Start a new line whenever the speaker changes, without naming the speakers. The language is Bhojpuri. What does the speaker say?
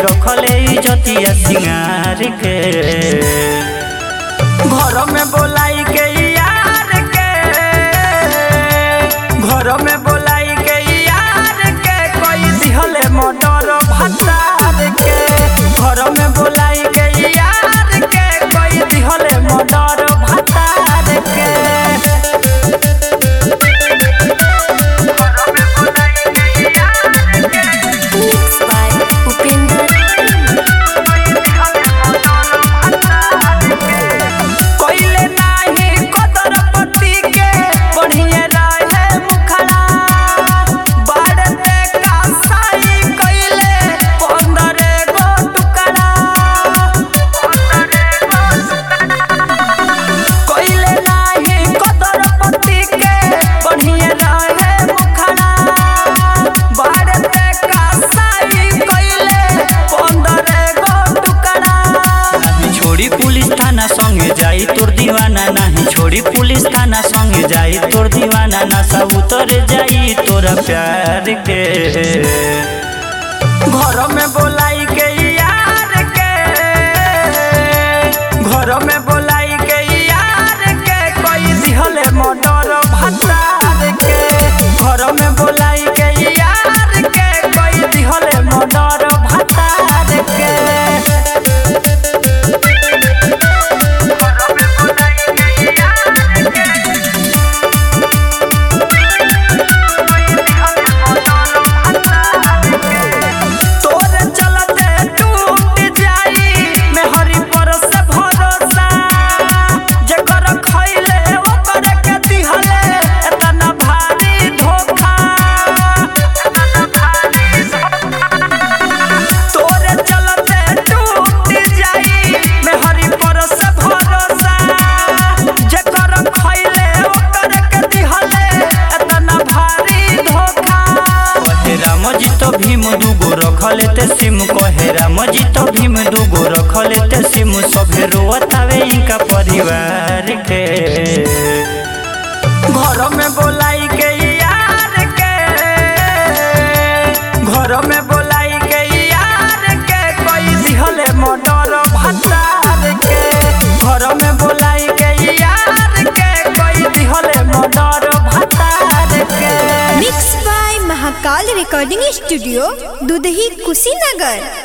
रखले इजतिया सिंगार के घर में बोलाई के यार के घर में बोलाई के यार के कोई दिहले मोटर भतार के घर में बोलाई के यार के कोई दिहले मोटर भतार के
Mixed by Upinder.
कोइले नाही कदर पति के बढ़िए रहे मुखड़ा बाड़ते का साई कइले पंदरे गो टुकड़ा कोइले नाही कदर पति के बढ़िए रहे मुखड़ा बाड़ते का साई कइले पंदरे गो टुकड़ा नहीं छोड़ी पुलिस थाना संगे जाई तोर दीवाना नहीं छोड़ी पुलिस थाना संगे जाई तोर दीवाना ना सब उतर जाई तोरा प्यार के घर में बोलाई के यार के घर में बोलाई के यार के कोई दिहले मोटर भतार के घर में बोलाई के यार के कोई दिहले मोटर भतार के तोरे चलते टूट जाई मेहरी पर से भरोसा जेकर खइले ओकर के दिहले एतना भारी धोखा तोरे चलते टूट जाई मेहरी पर से भरोसा जेकर खइले ओकर के दिहले एतना भारी धोखा कहे राम जी तो भीम दूगो रखले ते सिम कहे राम जी तो भीम दूगो रखले ते सिम सभे रोतावे इनका परिवार के घर में बोलाई के यार के घर में बोलाई के यार के कोई दिहले मोटर भतार के घर में बोलाई के यार के कोई दिहले मोटर भतार के
Mixed by Mahakal Recording Studio, Dudhi Kushinagar.